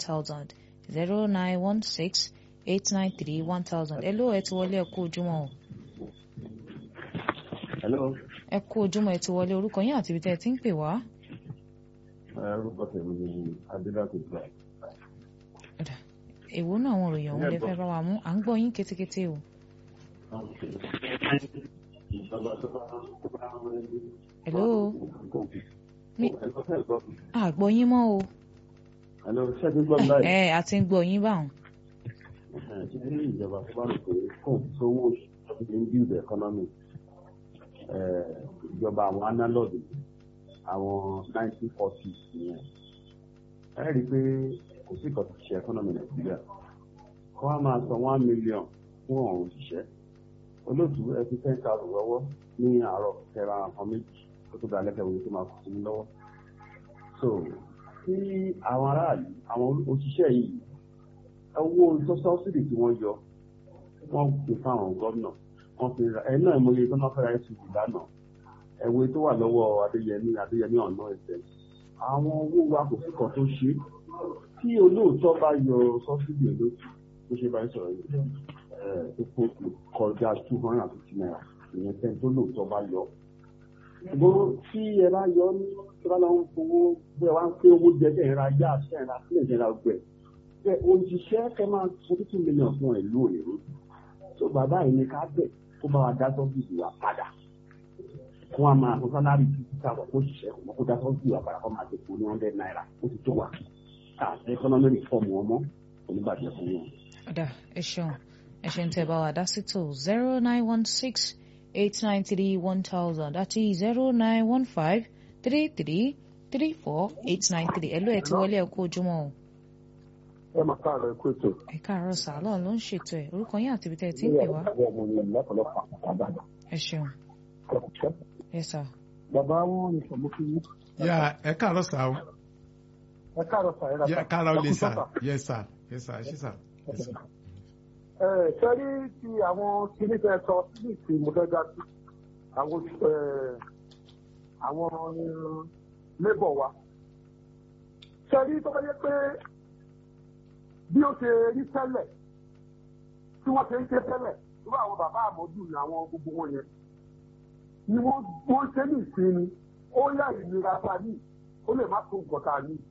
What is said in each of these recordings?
thousand zero nine one six eight nine three one thousand ẹ ló ẹ ti wọlé ẹ kú ojúmọ́ o hello ẹ kú ojúmọ́ ẹ ti wọlé orúkọ yín àti ibi tẹ́ ẹ ti ń pè wá. orúkọ tèmi ni adélàkè gbà Ọ̀dà, èwo náà àwọn òròyìn ọ̀hún lè fẹ́ bá wa mú à ń gbọ́ yín kétékété o. ìjọba tó bá tó bá ń rẹ Hello? Mi- hello à gbọ́ yín mọ́ o. hello ṣé ẹ ti gbọ́ mi báyìí ẹ a ti ń gbọ́ yín báwọn. ṣé ní ìjọba tó bá rò pé kò sówó tó fi ń build economy ìjọba àwọn analog àwọn nineteen forties nìyẹn ẹ rí i pé kò sí ìkọ̀ tó ṣe economy nàìjíríà kọ́ á máa san one million fún àwọn òṣìṣẹ́ olóòtú ẹ fi ten thousand lọ́wọ́ ní àárọ̀ kẹra nǹkan méjì tó tó dáa lẹ́kẹ̀ẹ́ wọlé tó máa kù sí i lọ́wọ́ so tí àwọn aráàlú àwọn òṣìṣẹ́ yìí owó sọ́sọ́sìdì tí wọ́n yọ wọ́n fi fáwọn gómìnà wọ́n fi ra ẹ̀ náà mo lè tọ́nà fẹ́ra ẹ̀sùn lánàá ẹ̀wé tó wà lọ́wọ́ adéyẹmí adéyẹmí ọ̀nà ẹ̀sẹ̀ àwọn owó wa kò sí kan tó ṣe tí olóòótọ́ bá yọ sọ́sìdì olóòtú tó ṣe bá ń sọ̀rọ̀ yìí ẹ̀ tó kó kọjá two hundred and fifty naira ìyẹn tẹ́ tó lóòótọ́ bá yọ ṣùgbọ́n tí ẹ bá yọ ní tí wọ́n lọ ń fowó bí ẹ wá ń pé owó jẹ kẹ́ ẹ̀ ra yá àṣẹ ẹ̀ ra sílẹ̀ ẹ̀ ra gbẹ̀ ẹ̀ òṣìṣẹ́ kẹ́ máa forty two million fún ẹ̀ lóòrè ròdù tó bàbá yìí ní ká bẹ̀ kó bá wa dá sọ́fíìsì wa padà kó wa máa fún sálárì títí táwọn kó ṣiṣẹ́ kó mọ́ kó dá sọ́fíìsì wa padà kó máa ti kó ní hundred naira ó ti tó wa àti economy reform wọn mọ́ oníbàjẹ́ fún wọn. Ọ̀dà ẹ ṣeun ẹ ṣe ń tẹ́ bá wa dá sí tó zero nine one six eight nine three one thousand àti zero nine one five three three three four eight nine three ẹ ló ẹ ti wọlé ẹ kú ojúmọ́ o. ẹ máa káàárọ̀ ẹ kú ètò. ẹ káàárọ̀ sàálọ̀ ló ń ṣètò ẹ̀ orúkọ yín àti ibi tẹ́ ẹ ti ń pè wá. ìyá ọmọ mi lọ́pọ̀lọpọ̀ àbàdàn. ẹ ṣeun kọ̀ọ̀kẹ́. yes sir. bàbá wọn ní sọ̀mú fún yín. yà ẹ káàárọ̀ sá o ẹ káàárọ̀ sà ẹ rà yà káàárọ̀ lè sá yẹ sá yẹ sá ẹ ṣí sá. ẹ sẹ́rí ti àwọn kíní tẹ sọ sí ìsìn mọ̀tẹ́gà sí àwọn ẹ, àwọn lébọ̀ wa. sẹ́rí tó bá yẹ pé bí ó ṣe rí tẹ́lẹ̀ tí wọ́n ṣe ń ṣe tẹ́lẹ̀ irú àwọn bàbá àmọ́jù ní àwọn gbogbo wọn yẹn ni wọ́n wọ́n ṣe ní ìsinmi ó yá ìnira ta ní ó lè má tó nǹkan tá a ní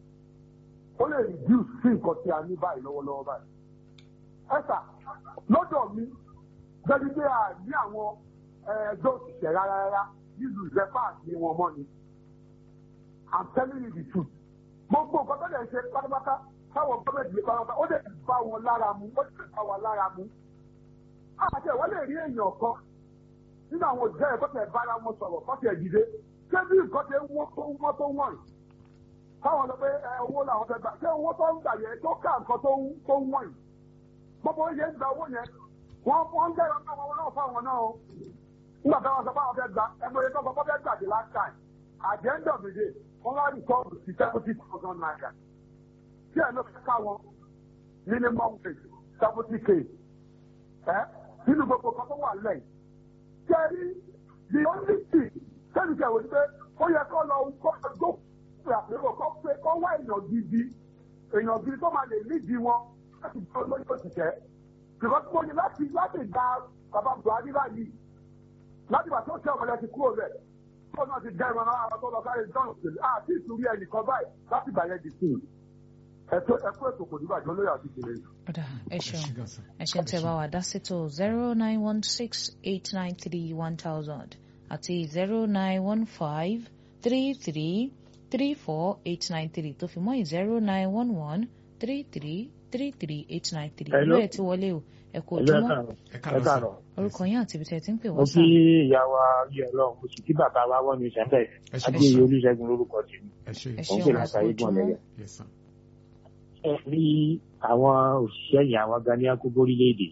ó lè reduce sí nǹkan tí a ní báyìí lọ́wọ́lọ́wọ́ báyìí. ẹ̀sà lọ́dọ̀ mi gbẹ́ni pé a ní àwọn ẹgbẹ́ òṣìṣẹ́ rárá rárá nílùú ìrẹ́pà ní wọn mọ́ ni i'm telling you the truth gbogbo nǹkan tó lè ṣe pátápátá táwọn gọ́ọ̀mẹ̀ntì lè pátápátá ó lè bá wọn lára mu ó lè bá wọn lára mu. àti ẹ̀wọ́n lè rí èèyàn kan nínú àwọn òṣìṣẹ́ yẹn kọ́tẹ̀ bára wọn sọ̀rọ̀ kọ́tẹ̀ dìde ṣé bí nǹkan ṣe wọ́n tó wọ́n tó wọ̀n yìí táwọn lọ pé ẹ owó làwọn fẹ́ gbà ṣé owó tó ń gbà yẹn tó ká nǹkan tó ń tó ń wọ̀n yìí gbogbo oye ń gba owó yẹn wọ́n wọ́n ń gẹ̀rọ náà wọn náà fáwọn náà o nígbà táwọn sọ fáwọn fẹ́ gbà ẹgbẹ́ yẹn tó kọ́kọ́ fẹ́ gbà the last time at the end of the day wọ́n wá rí kọ́ọ̀bù sí seventy thousand naira tí ẹ̀ ló fẹ́ ká wọn minimum wage seventy k ẹ nínú gbogbo kan tó wà lẹ́yìn kẹrí the only thing sẹ́ni kẹwò ni pé ó yẹ kó lọ kó gbó pé àpérò kó pé kó wá èèyàn gidi èèyàn gidi tó máa lè nídìí wọn láti gbé olóyè òṣìṣẹ́ because mo ní láti láti gba bàbá buhari báyìí láti gbà tó ṣe ọmọdé ti kúrò rẹ̀ tó náà ti dẹ́rùn ara àwọn tó lọ sáré john òṣèlú àti ìtúrí ẹnìkan báyìí láti gbà yẹn di sí i ẹ̀tọ́ ẹ̀kọ́ ètò kò ní bàjẹ́ olóyè àti ìṣẹ̀lẹ̀ yìí. Ọ̀dà ẹ ṣeun ṣí gan sá. ẹ ṣe ń tẹ́ bá wa dá sí tó zero nine one six eight nine three one thousand àti zero nine one five three three three four eight nine three tó fi mọ́ zero nine one one three three three three eight nine three ìlú Hello. ẹ̀ ti wọlé o ẹ kú ẹ̀lẹ́ ojúmọ́ káàárọ̀ ẹ ẹ káàárọ̀ sá. káàárọ̀ orúkọ yín àti ibi tẹ́ ẹ ti ń pè mo wọ́n kí sá ìyá wa yẹ ọlọ́run mo sì kí bàbá wa wọ́n ní sẹ́ńtẹ̀ ẹ ṣe adéyẹ olùṣègùn lórúkọ tèmi ẹ ṣe ẹ òun ṣeun kò ẹ láta kú igun ojúmọ́ ọ̀lẹ́yẹ. yẹ sá. ẹ rí àwọn òṣìṣẹ́ yìí àwọn gani akókó orílẹ̀-èdè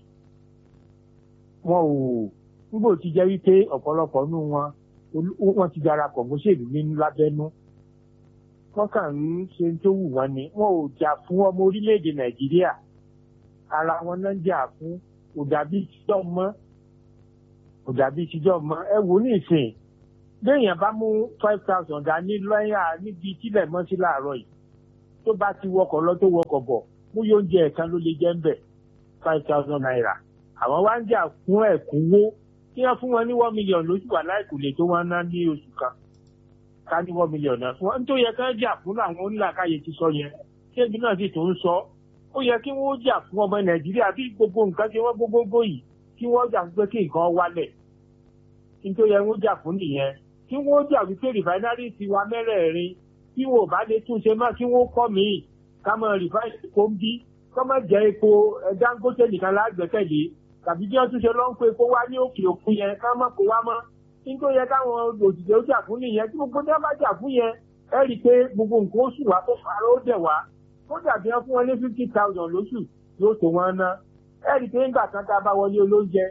wọn ò nígbò tí jẹ́ wípé ọ̀pọ̀lọpọ̀ nínú wọn olú- wọ́n ti darapọ̀ mọ́ṣẹ́lú nínú lábẹ́nú wọ́n kàn ń ṣe tó wù wọ́n ni wọn ò jà fún ọmọ orílẹ̀-èdè nàìjíríà ara wọn náà ń jà fún kò dàbí tíjọ́ mọ́ kò dàbí tíjọ́ mọ́ ẹ wò ní ìsìn béèyàn bá mú five thousand dání lọ́yà níbi tílẹ̀ mọ́ sí láàárọ̀ yìí tó bá ti wọkọ̀ lọ tó wọkọ̀ bọ̀ mú yóò jẹ ẹ̀kan ló lè jẹ́ ń bẹ̀ five thousand naira àwọn wá ń jà fún ẹ̀kúnwó kí wọ́n fún wọn ní one million lóṣù wà láìkò lè tó wọn ná ní oṣù kan ká ní one million náà fún wọn tó yẹ ká jà fún àwọn onílàkàyè ti sọ yẹn kéèbí náà sì tó ń sọ ó yẹ kí wọ́n jà fún ọmọ nàìjíríà bí gbogbo nǹkan tí wọ́n gbogbogbò yìí kí wọ́n jà pé kí nǹkan wálẹ̀ kí tó yẹ wọ́n jà fún nìyẹn kí wọ́n jà wípé rìfáínárì ti wa mẹ́rẹ̀ẹ̀rin kí wọ́n ò bá lè túnṣe má kí wọ́n kọ́ míì ká mọ rìfáínárì kó ń bí kọ́ mọ̀ jẹ́ epo Dangote nìkan lágbẹ́kẹ̀lé tàbí bí wọ́n túnṣe lọ́ ń pé kó wá ní òkè òkun yẹn ká mọ̀ kó wá mọ́ kí tó yẹ káwọn òṣìṣẹ́ ó jà fún nìyẹn tí gbogbo dá bá jà fún yẹn ẹ rí i pé gbogbo nǹkan oṣù wa tó fara ó dẹ̀ wá ó dàbí wọn fún wọn ní fifty thousand lóṣù yóò tó wọn ná ẹ rí i pé nígbà kan tá a bá wọlé olóúnjẹ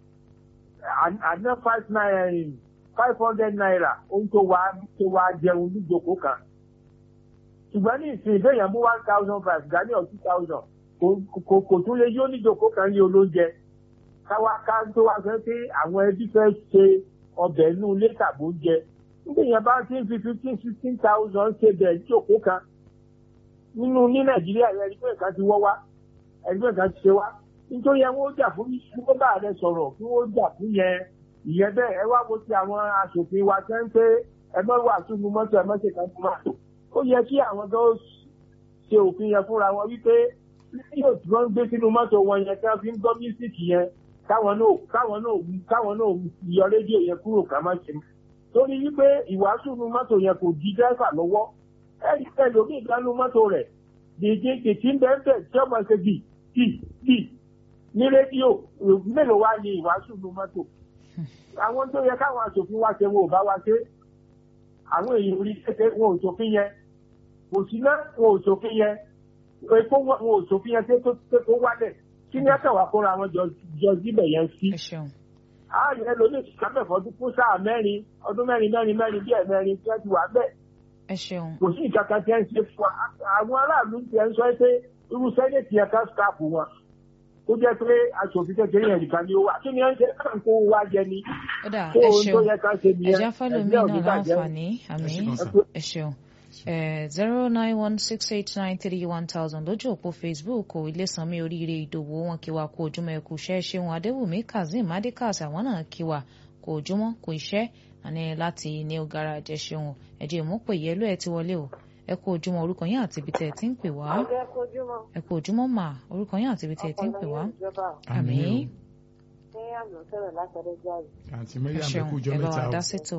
àná five naira five hundred naira ohun tó wá tó wá jẹun níjókòó kan ṣùgbọ́n ní ìsìn ìbéèyàn mú one thousand five gani or two thousand kò kò tún lè yó níjókòó kan ní olóúnjẹ káwá ká tó wá sọ pé àwọn ẹbí fẹ́ ṣe ọbẹ̀ inú ilé tàbó jẹ nígbèyàn bá ti ń fi fifteen sixteen thousand ṣe bẹ̀ níjókòó kan nínú ní nàìjíríà yẹn ẹni pé nǹkan ti wọ́ wá ẹni pé nǹkan ti ṣe wá nítorí ẹ wọ́n jà fún kí wọ́n bá rẹ sọ̀rọ̀ kí wọ́n jà fún yẹn ìyẹn bẹ́ẹ̀ ẹ wá wo ti àwọn aṣòfin wa tẹ́ ń pé ẹ mọ́ wà túnú mọ́tò ẹ mọ́ ṣe kan fún wa ó yẹ kí àwọn tó ṣe òfin yẹn fúnra wọn wípé rédíò tí wọ́n ń gbé sínú mọ́tò wọn yẹn tí wọ́n fi ń gbọ́ mísíkì yẹn káwọn náà káwọn náà káwọn náà yọ rédíò yẹn kúrò ká má ṣe torí wípé ìwàásù nu mọ́tò yẹn kò di dẹ́fà lọ́wọ́ ẹ̀rí pẹ̀lú omi ìdánú mọ́tò rẹ̀ dèjé kìtì ń bẹ́ẹ̀ bẹ́ẹ̀ tí ọmọ ṣe bì bì bì ní rédíò mélòó wá ní ìwàásù nu mọ́tò àwọn tó yẹ káwọn aṣòfin wá ṣe wọn ò bá wá ṣe àwọn èèyàn orí kékeré wọn ò ṣòfin yẹn kò sí náà wọn ò ṣòfin yẹn epo wọn ò ṣòfin yẹn tó tó wálẹ̀ kí ni ẹ̀ka wà kóra wọn jọ síbẹ̀ yẹn sí. ààrẹ ẹlòmíì ti sábẹ̀fọ́ ọdún fún sáà mẹ́rin ọdún mẹ́rin mẹ́rin mẹ́rin bí ẹ̀mẹ́rin tí wọ́n ti wà bẹ́ẹ̀. ẹ ṣeun. kò sí ìkàkà tí ẹ ń ṣe fún wa àwọn aráàlú ti ẹ ń sọ pé irú sẹ́nẹ̀tì yẹn ká skáàpù wọn ó jẹ́ pé aṣòfin kékeré yẹn nìkan ni ó wà kí ni ẹ ń ṣe káàkó wá jẹ ni. ó dà ẹ ṣeun ẹja fẹlẹmi náà láǹfààní àmì ẹ ṣeun zero nine one six eight nine three one thousand lójú òpó facebook ilésanmi oríire ìdòwò wọn kí wa kó ojúmọ́ ẹkú iṣẹ́ ṣeun adéwùmí kazeem adékàs àwọn náà kí wa kó ojúmọ́ kó iṣẹ́ àní láti new garage ẹ ṣeun ẹjẹ ìmúpè yẹlò ẹ ti wọlé o ẹ kú ojúmọ́ orúkọ yín àti ibi tẹ́ ẹ ti ń pè wá ẹ kú ojúmọ́ mà orúkọ yín àti ibi tẹ́ ẹ ti ń pè wá àmín. àǹtí mẹ́yà mẹ́kú jọ mẹ́ta o. ẹ bá wa dá sètò.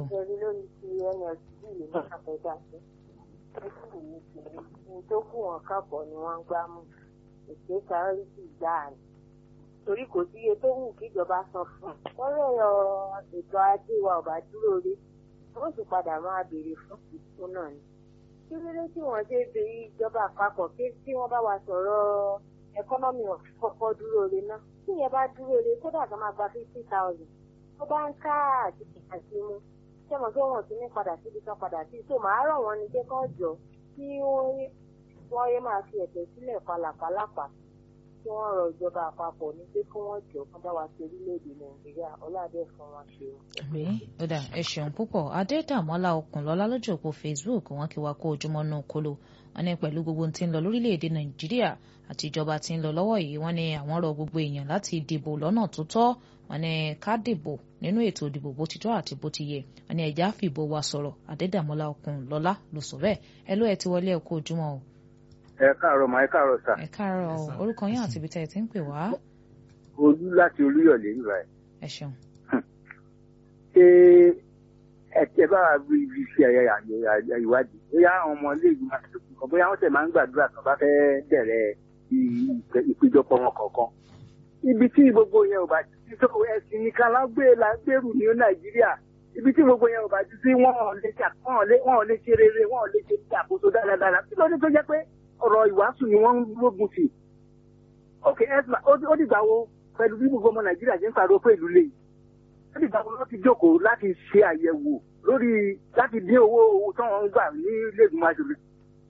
tó kù wọn kápọ̀ ni wọ́n ń gbá mú èké sáárìtì gbáà ni torí kò sí iye tó wù kíjọba san fún un wọ́n lọ́rọ̀ ètò ajé wa ò bá dúró rí wọ́n sì padà máa béèrè fún ìfún náà ni kí ló dé tí wọ́n ṣe bẹ ìjọba àpapọ̀ pé tí wọ́n bá wa sọ̀rọ̀ ẹkọ́nọ́mì kọ́kọ́ dúró re náà tí yẹn bá dúró re kódà kan máa gba fifty thousand tó bá ń ká àti àti mú ṣé mo gbé wọn tún ní padà síbi kan padà sí tó máa rọ̀ wọ́n ní jẹ́ kán jọ kí wọ́n yé máa fi ẹ̀tẹ̀ sílẹ̀ palàpalàpà kí wọ́n rọ ìjọba àpapọ̀ ní pé kí wọ́n jọ kán bá wa ṣe orílẹ̀-èdè nàìjíríà ọlọ́dẹ fún wọn ṣe o. àbí ó dà ẹ ṣeun púpọ̀ adédàmọ́lá ọkùnlọ́lá lójú òpó facebook wọn kí wa kó ojúmọ́ náà kóló wọn ní pẹ̀lú gbogbo tí ń lọ lórílẹ̀-èdè nàìjíríà àti ìjọba tí ń lọ lọ́wọ́ yìí wọ́n ní àwọn rọ gbogbo èèyàn láti dìbò lọ́nà tó tọ́ wọ́n ní ká dìbò nínú ètò ìdìbò bó ti tọ́ àti bó ti yẹ wọ́n ní ẹ̀já fìbò wa sọ̀rọ̀ adédàmọ́lá ọkùnlọ́lá ló sọ bẹ́ẹ̀ ẹ ló ẹ ti wọlé ẹ kó ojúmọ́ o. ẹ káàárọ̀ mà ẹ káàárọ̀ sà. ẹ káàárọ̀ orúkọ yín àti ibi tẹ́ ẹ ti ń pè wá. olú láti olúyọ̀lé nígbà yẹn. ẹ ṣeun. ṣé ẹ tẹ bá rí ibi ṣe ìwádìí bóyá àwọn ọmọ ilé ìgbìmọ̀ àtúntò kan bóyá wọ́n tẹ̀ máa ń gbàdúrà kan bá fẹ́ bẹ̀rẹ̀ ìpéjọpọ̀ wọn kọ̀ọ̀kan ibi tí gbogbo yẹn ò bá ti tó ẹ̀sìn nìkan lágbé lágbèrú ní nàìjíríà ibi tí gbogbo yẹn ò bá ti sí wọn ò lè jà wọn ò lè wọn ò lè ṣe rere wọn ò lè ṣe àkóso dáradára kí ló dé tó jẹ́ pé ọ̀rọ̀ ìwàásù ni wọ́n ń lógun sí. ok esma ó dìgbà wo pẹ̀lú bí gbogbo ọmọ nàìjíríà ṣe ń pariwo pé ìlú lè ó dìgbà wo láti jókòó láti ṣe àyẹ̀wò lórí láti dín owó owó tí wọ́n ń gbà ní ilé ìgbìmọ̀ aṣòfin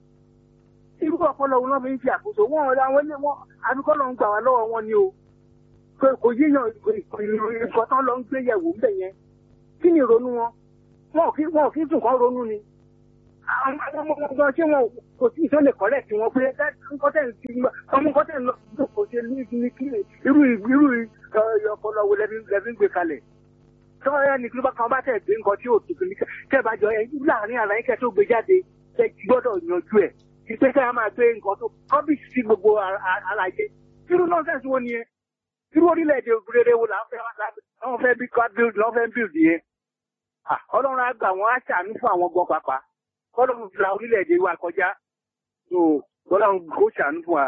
irú ọpọlọ wọn lọ́ fi ń ṣe àkóso wọn ọ̀rẹ́ àwọn ilé wọn àbíkọ́ lọ́ ń gbà wá lọ́wọ́ wọn ni o kò yíyan nǹkan tán lọ ń gbé yẹ̀wò ń bẹ̀ yẹn kí ni ìrònú wọn wọn ò kí wọn ò kí tún kán ronú ni àwọn ọmọ ọgbọ́n tí wọn kò tí ì sọ́lẹ̀ kọ́lẹ̀ tí wọ́n pé kọ́tẹ̀ ti ọmọ kọ́tẹ̀ lọ kò ṣe ní ní kí irú irú ọpọlọ wo lẹ́bí lẹ́bí ń gbé kalẹ̀ tọ́ ẹ ní kí ló bá kan bá tẹ̀ gbé nǹkan tí ò tuntun ní kẹ́ bá jọ ẹ láàrin ara yín kẹ́ tó gbé jáde kẹ́ gbọ́dọ̀ yanjú ẹ̀ kí pé kẹ́ ẹ máa gbé nǹkan tó kọ́bìsì sí gbogbo àlàyé irú nọ́ọ̀sẹ̀sì wo nìyẹn irú orílẹ̀-èdè rere wo là ń fẹ́ wọ́n fẹ́ bí build lọ́ fẹ́ build yẹn ọlọ́run á gbà wọ́n á ṣàánú fún àwọn gan pàápàá ọlọ́run la orílẹ̀-èdè wa kọjá so ọlọ́run kò ṣàánú fún wa.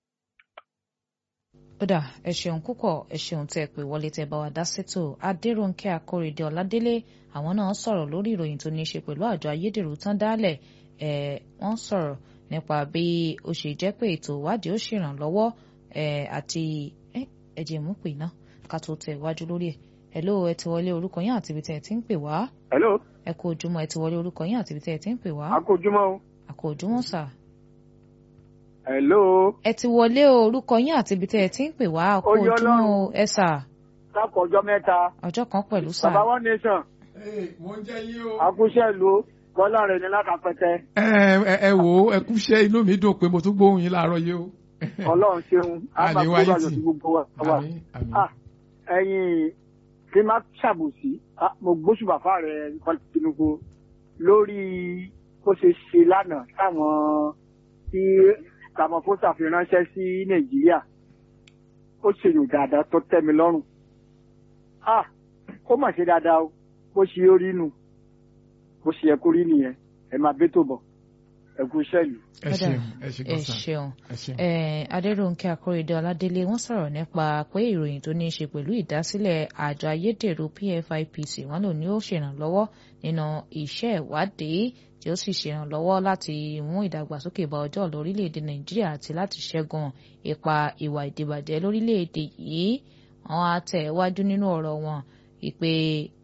ó dà ẹ ṣeun púpọ̀ ẹ ṣeun tẹ́ ẹ pé wọlé tẹ́ bá wa dá sétò adéròǹkẹ́ akóredé ọládélé àwọn náà sọ̀rọ̀ lórí ìròyìn tó ní í ṣe pẹ̀lú àjọ ayédèrú tán dálẹ̀ ẹ̀ wọ́n sọ̀rọ̀ nípa bí ó ṣe jẹ́ pé ètò ìwádìí ó ṣèrànlọ́wọ́ ẹ̀ àti ẹ̀jẹ̀ mú pè náà ká tó tẹ̀ wájú lórí ẹ̀ hello ẹ ti wọlé orúkọ yín àti ibi tẹ́ ẹ ti ń pè wá. hello. ẹ kú ojúmọ́ ẹ ti wọlé orúkọ yín àti ibi tẹ́ ẹ ti ń pè wá. a kú ojúmọ́ o. a kú ojúmọ́ sà. hello. ẹ ti wọlé orúkọ yín àti ibi tẹ́ ẹ ti ń pè wá a kú ojúmọ́ o ẹ sà. sáàpọ̀ ọjọ́ mẹ́ta. ọjọ́ kan pẹ̀lú sà. bàbá one nation. wọ́n jẹ́ yín o. akúṣẹ́ ìlú bọ́lá rẹ̀ ní lákàpẹ́tẹ́. ẹ ẹ ẹ wò ó ẹ kúṣẹ́ inú mi dùn pé mo tún gbóhùn yín láàárọ̀ yìí o. ọlọ́run ṣeun àníwá yìí tì àmín àmín. ẹ̀yin kí n má ṣàbòsí mo gbóṣùbà fáàrẹ Tinubu lórí bó ṣe ṣe lánàá táwọn tí Ramaphosa fi ránṣẹ́ sí Nàìjíríà ó ṣe yòó dáadáa tó tẹ́ mi lọ́rùn ó mà ṣe dáadáa o bó ṣe ó rí nù bó ṣe yẹ kó rí nìyẹn ẹ máa bẹ́ tó bọ̀ ẹ kú iṣẹ́ ìlú. ẹ ṣeun ẹ ṣe ẹ ṣeun adéròǹkẹ́ akóredé ọládélé wọ́n sọ̀rọ̀ nípa pé ìròyìn tó ní í ṣe pẹ̀lú ìdásílẹ̀ àjọ ayédèrú pfipc wọ́n lò ní ó ṣèrànlọ́wọ́ nínú iṣẹ́ ìwádìí tí ó sì ṣèrànlọ́wọ́ láti mú ìdàgbàsókè bá ọjọ́ lórílẹ̀‐èdè nàìjíríà àti láti ṣẹ́gun ipa ìwà ìdìbàjẹ́ lórílẹ̀‐èdè yìí wọ́n á tẹ̀ wájú nínú ọ̀rọ̀ wọn ìpè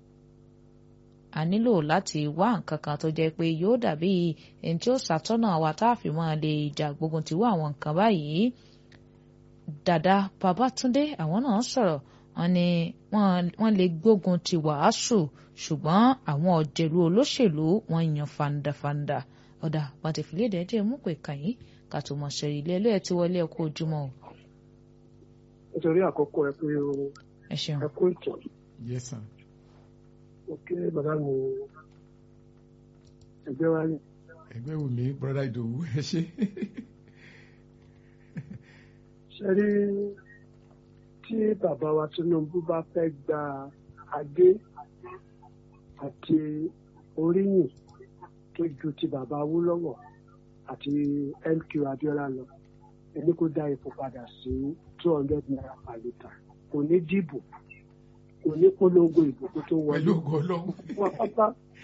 a nílò láti wá nǹkan kan tó jẹ́ pé yóò dàbí ẹni tí ó ṣàtọ́nà àwa tá a fi máa lè jà gbógun ti wá àwọn nǹkan báyìí. dàdá Babátúndé àwọn náà sọ̀rọ̀ wọ́n ní wọ́n lè gbógun ti wàásù ṣùgbọ́n àwọn ọ̀jẹ̀lú olóṣèlú wọ́n yan fandafanda ọ̀dà pàtẹ́fìlédè jẹ́ mú pé kàyín ká tó mọ̀ ṣẹ̀rí ilé ẹlẹ́ẹ̀ tí wọlé ẹ̀kọ́ ojúmọ́ o. nítorí àkókò ẹ pé o ẹ ṣeun. ẹ kú ìtọ́. yes sir ok bàbá mi ẹgbẹ́ wa yìí. ẹgbẹ́ wù mí broda ìdòwú ẹ ṣe. ṣe rí tí bàbá wa Tinubu bá fẹ́ gba adé àti oríyìn tó ju ti bàbá Awólọ́wọ̀ àti MQ Abiola lọ ẹni kó dá ipò padà sí two hundred naira per litre kò ní dìbò kò ní polongo ìbùkún tó wọlé. pẹ̀lú ògo ọlọ́run. wọn pápá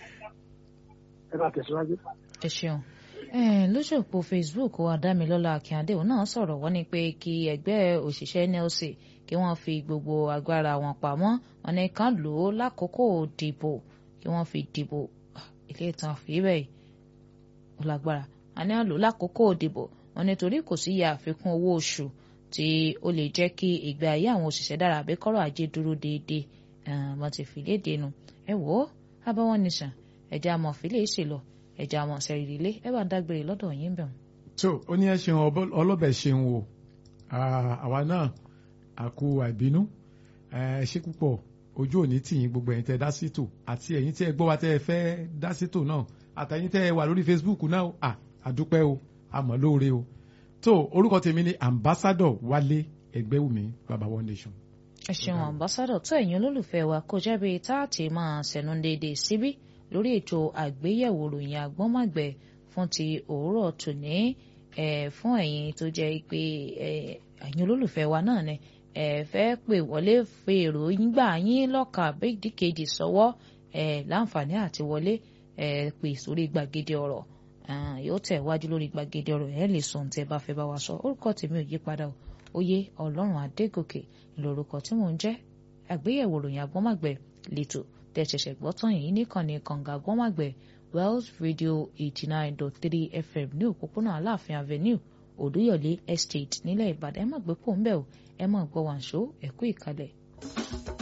ẹ bá tẹ̀síwájú. ẹ ṣeun lójú òpó Facebook Adámilọ́lá Akíndé òun náà sọ̀rọ̀ wọ́n ní pé kí ẹgbẹ́ òṣìṣẹ́ NLC kí wọ́n fi gbogbo agbára wọn pamọ́ wọn ní kán lò ó lákòókò dìbò kí wọ́n fi dìbò ilé ìtàn fìbẹ̀ ó lágbára wọn ní àlò lákòókò dìbò wọn nítorí kò sí ya àfikún owó oṣù tí ó lè jẹ́ kí ìgbé ayé àwọn òṣìṣẹ́ dára àbí kọ́rọ̀ ajé dúró déédéé wọ́n ti fi léde nu ẹ wò ó abáwọn nìṣàn ẹ̀jẹ̀ àmọ̀ fílẹ̀ ìṣèlọ ẹ̀jẹ̀ àmọ̀ sẹ̀rì ilé ẹ bá ń dágbére lọ́dọ̀ yín bẹ̀ wọ́n. tó ó ní ẹ ṣeun ọlọ́bẹ̀ ṣeun o àwa náà àkó àìbínú ẹ ṣe púpọ̀ ojú òní tìyín gbogbo ẹ̀yin tẹ́ dá sí tò àti ẹ̀yin tẹ́ gbọ́ wa tẹ́ fẹ́ dá sí tò náà àtẹ̀yin tẹ́ wà lórí Facebook náà àdúpẹ́ o àmọ́ lóore o tó orúkọ tèmi ni ambassadọ wálé ẹgbẹ́wùmí baba one nation. ẹ ṣeun ambassadọ tó ẹ̀yin olólùfẹ́ wa kó jẹ́ bí táàtì máa ṣẹ̀nu déédéé síbí lórí ètò àgbéyẹ̀wò ròyìn àgbọ́nmọ̀gbẹ́ fún ti òwúrọ̀ tòní fún ẹ̀yin tó jẹ́ pé ẹ̀yin olólùfẹ́ wa náà ni ẹ fẹ́ pè wọlé fi èròyìn gbà yín lọ́kàn àbẹ́díkejì sọ́wọ́ láǹfààní àti wọlé pè sórí gbàgede ọ̀rọ̀ yóò tẹ̀ wájú lórí gbàgede ọ̀rọ̀ ẹ̀ lè sọ ohun tí ẹ bá fẹ́ bá wa sọ orúkọ tèmi ò yí padà o oyè ọlọ́run adégòkè lórúkọ tí mò ń jẹ́ àgbéyẹ̀wò ròyìn agbọ́màgbẹ̀ lẹ́tọ̀ tẹ̀ ṣẹ̀ṣẹ̀ gbọ́ tán yìí níkànnì kànga agbọ́màgbẹ̀ Wells Radio eighty nine dot three FM ní òpópónà aláàfin avenue òdúyọ̀lé estate nílẹ̀ ìbàdàn ẹ má gbé pò ń bẹ̀ o ẹ má gbọ́ wàǹṣó ẹ̀kú ìkàlẹ̀.